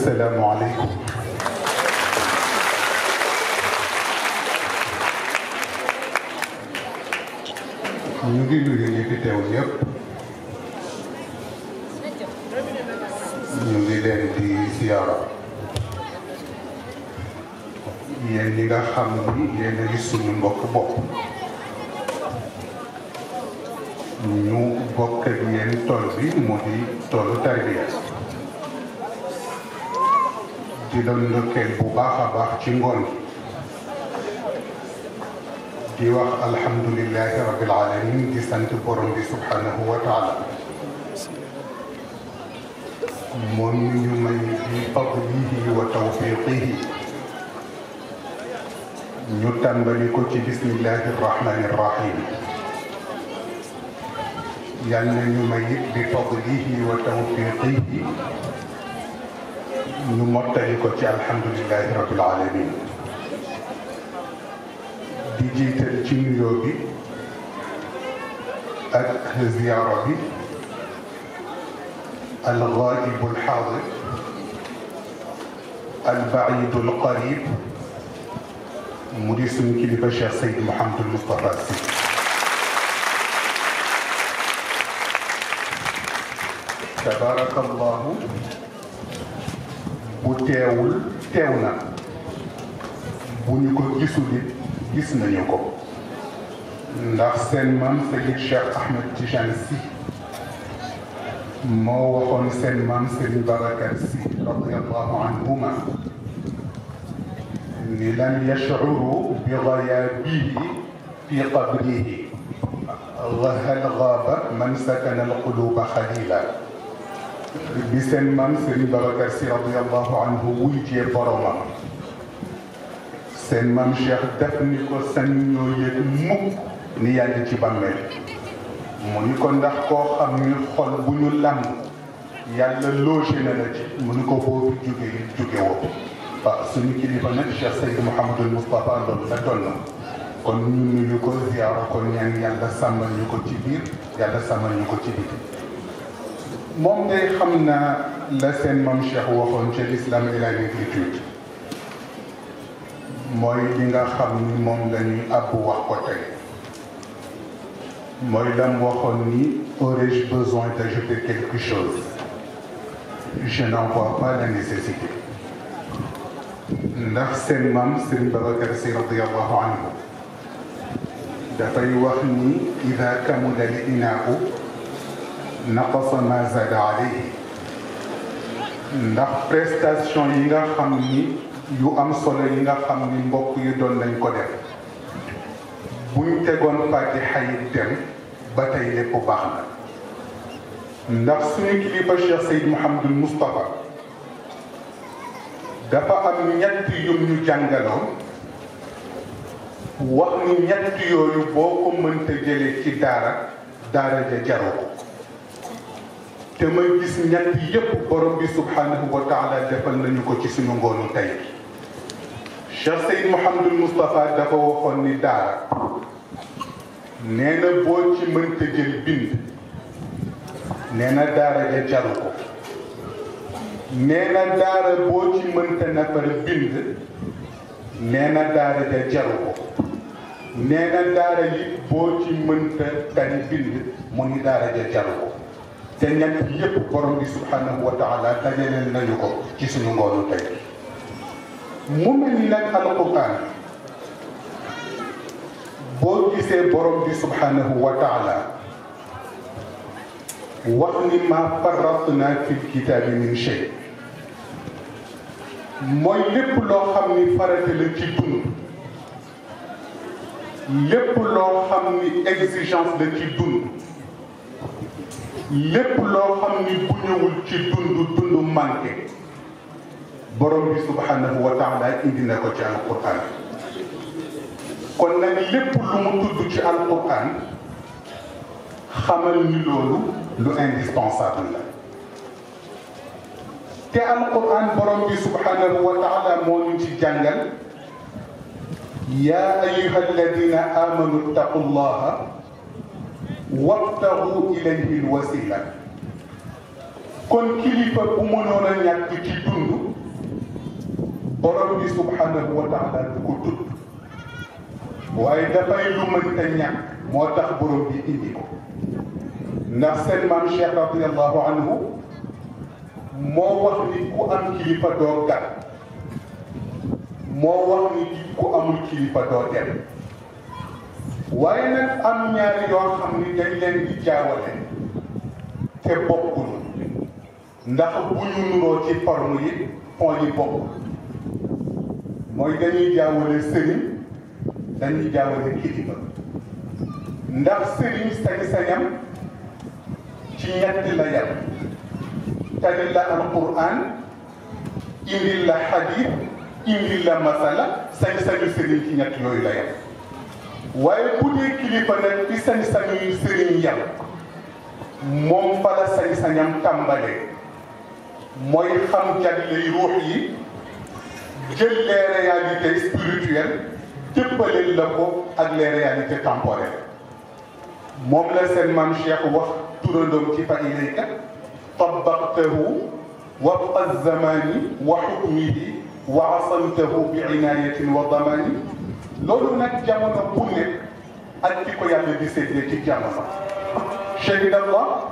asalaamualeykum ñu ngi nuyu ñi fi teew ñëpp ñu ngi leen di siyaara yéen ñi nga xam ni yéen a ngi suñu mbokk bopp ñu bokk ak yéen tool bi mu di toolu tarbiya di la ndokkeel bu baax a baax ci ngoon di wax alhamdulilahi rabbil alamin di sant borom bi subhanahu wa taala moom ñu may bi fadlihi wa tawfiqihi ñu tàmbali ko ci bismillahi rahmani rahim yal na ñu may it bi fadlihi wa tawfiqihi ñu mottali ko ci alhamdulilahi rabbil alamin di jiital ci nuyoo bi ak ziyaara bi الغائب الحاضر البعيد القريب مدير سن كليفة الشيخ سيد محمد المصطفى السي تبارك الله bu teewul teew na bu ñu ko gisul it gis nañu ko ndax seen maam Seyid Cheikh Ahmed Tijane Sy moo waxoon seen maam Serigne Babacar Sy radiyallahu anhuma ni lam yashcuru bi gayaabihi fi qabrihi hal gaaba man sakana alquluba xalila bi seen maam Serigne Babacar Sy radiyallahu anhu wuy jee boromam seen maam Cheikh def ni ko sañ ñoo yëg mukk ni yaa ngi ci bàmmeel mu ni ko ndax koo xam ni xol bu ñu làmb yàlla logé na la ci mu ni ko boo fi jóge yi jóge woo waaw suñu kilifa nag Cheikh Seydou Mouhamadul Moustapha loolu la toll na kon ñu nuyu ko ziyaara ko ñaan yàlla sàmmal ñu ko ci biir yàlla sàmmal ñu ko ci biti moom day xam na la seen maam Cheikh waxoon ci l'islam et la négritude mooy li nga xam ni moom la ñuy àbb wax ko tey mooy lam waxoon ni aurais-je besoin d'ajouter quelque chose je n'en vois pas la nécessité ndax seen maam Serigne Babacar Sy radiyallahu anhu dafay wax ni ida kamula l inaau naqasa ma zada alayhi ndax prestation yi nga xam ni yu am solo yi nga xam ni mbokk yi doon nañ ko def buñ tegoon fatiha yi dem ba tey lépp baax na ndax suñu kilifa Cheikh Seyd Mouhamadul Moustapha dafa am ñett yum ñu jàngaloon wax ni ñett yooyu boo ko mënta jëlee ci daara daara ja jaru ko te ma gis ñett yépp borom bi subhanahu wa taala defal nañu ko ci suñu ngoonu tey Cheikh Seyd Mouhamadul Moustapha dafa waxoon ni daara nee na boo ci mënta jël bind nee na daara ja jaru ko nee na daara boo ci mënta nafar bind nee na daara ja jaru ko nee na daara yi boo ci mënta tari bind mu ni daara ja jaru ko te ñett yépp borom bi subhanahu wa taala dajaleel nañu ko ci suñu ngoonu tey mu mel ni nag alquran boo gisee borom bi subhanahu wa taala wax ni ma farratna fi kitaabi min shay mooy lépp loo xam ni farata la ci dund lépp loo xam ni exigence la ci dund lépp loo xam ni bu ñëwul ci dund dund manqué borom bi subhanahu wa taala indi na ko ci alquran kon nag lépp lu mu tudd ci alquran xamal ni loolu lu indispensable la te alquran borom bi subhanahu wa taala moo ñu ci jàngal yaa ayuha alladina amanu ttaqu llaha wabtagu ilayhi lwasila kon kilifa bu mënoon a ñàkk ci dund borom bi subhanahu wa taala du ko tudd waaye dafay lu mënta ñàkk moo tax borom bi indi ko ndax seen maam Cheikh radiallahu anhu moo wax ni ku am kilifa doo gàtt moo wax ni ku amul kilifa doo dem waaye nag am ñaari yoo xam ni dañ leen di jaawale te bokkul ndax bu ñu nuroo ci forme yi fond yi bokkul mooy dañuy jaawale sëriñ dañuy jaawale kilifa ndax sëriñ sañ-sañam ci ñetti la yem tali la alquran indil la xadis indil la masala sañ-sañu sëriñ ci ñett yooyu la yem waaye bu dee kilifa nag fi sañ-sañu sëriñ yem moom fa la sañ-sañam tàmbalee mooy xam jagley ruux yi jël les réalités spirituelles jëppaleel la ko ak les réalités temporelles moom la seen maam Cheikh wax turandoom ci fa ilayka tabaqtahu wabqa zamani wa xukmihi wa asamtahu bi inayatin wa damani loolu nag jamono bu nekk ak ki ko yàlla di séddee ci jamono shahida allah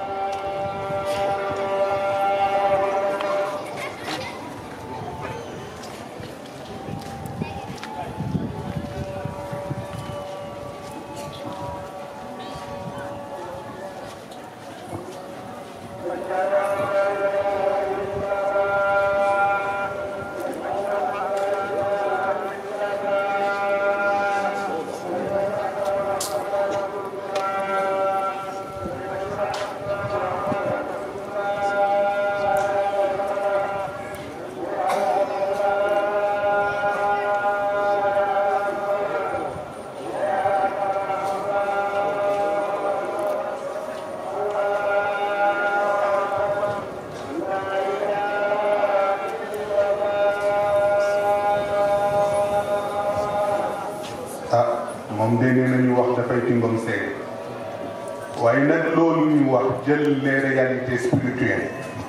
moom de nee nañu wax dafay timbam seeg waaye nag loolu ñu wax jël les réalités spirituelles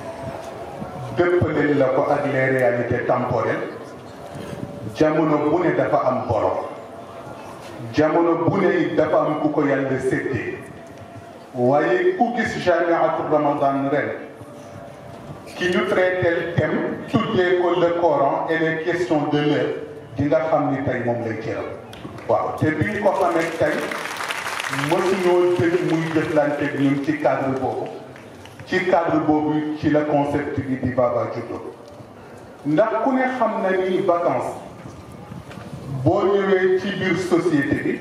dëppaleel la ko ak les réalités temporelles jamono bu ne dafa am borom jamono bu ne it dafa am ku ko yàlla séddee waaye ku gis jamiatu ramadan ren ki ñu traité thème tuddee ko le Coran et les questions de l'heure di nga xam ni tey moom lay jëral waaw te bi ñu ko xamee tey mësuñoo dëgg muy jëflanteeg ñun ci cadre boobu ci cadre boobu ci la concept bi di Baba juddoo ndax ku ne xam na ni vacances boo ñëwee ci biir société bi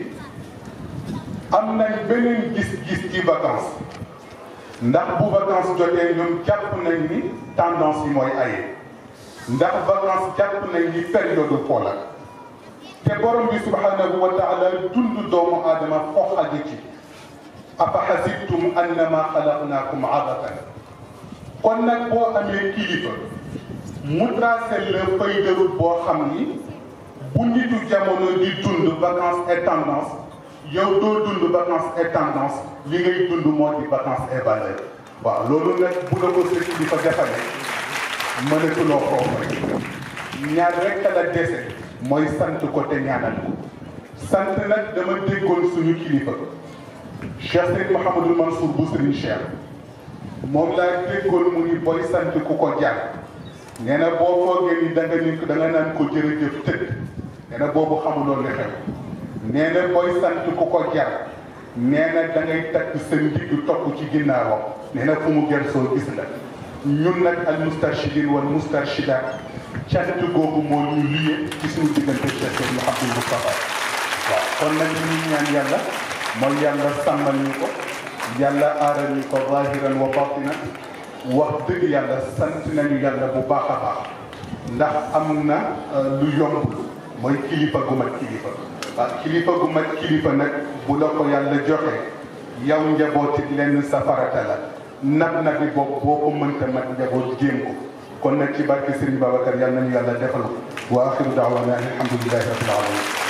am nañ beneen gis-gis ci vacances ndax bu vacances jotee ñun jàpp nañ ni tendance yi mooy aye ndax vacances jàpp nañ ni période fo la te borom bi subhanahu wa taala dund doomu aadama foo xaje ci afa xasibtum annama xalaqnaakum abatan kon nag boo amee kilifa mu tracé la feuille de route boo xam ni bu nitu jamono di dund vacances et tendance yow doo dund vacances et tendance li ngay dund moo di vacances et valeur waaw loolu nag bu la ko sa kilifa defale mënatuloo foofu rek ñaar rek la dese mooy sant ko te ñaanal ko sant nag dama déggoon suñu kilifa Cheikh Seyd Mouhamadul Mansour bu Serigne Cheikh moom laa déggoon mu ni booy sant ku ko jàng nee na boo foogee ni da nga ni da nga naan ko jërëjëf tëdd nee na boobu xamuloo li xew nee na booy sant ku ko jàng nee na da ngay takk sa ndigg topp ci ginnaawam nee na fu mu gersoo gis la ñun nag al mustarshidin wal mustarshidat cant googu moo ñu lié ci suñu diggante Cheikh Seyd Mouhamadul Moustapha waaw kon nag li ñuy ñaan yàlla mooy yàlla sàmmal ñu ko yàlla aaral ñu ko zahiran wa batinan wax dëgg yàlla sant nañu yàlla bu baax a baax ndax am na lu yomb mooy kilifa gu mat kilifa waaw kilifa gu mat kilifa nag bu la ko yàlla joxe yow njaboot it lenn sa farata la nag nag bi boobu boo ko mënta mat njaboot jéem ko kon nag ci barke Serigne Babacar yàlla nañu yàlla defal ko wa axiru daawana alhamdulilahi rabbil alamin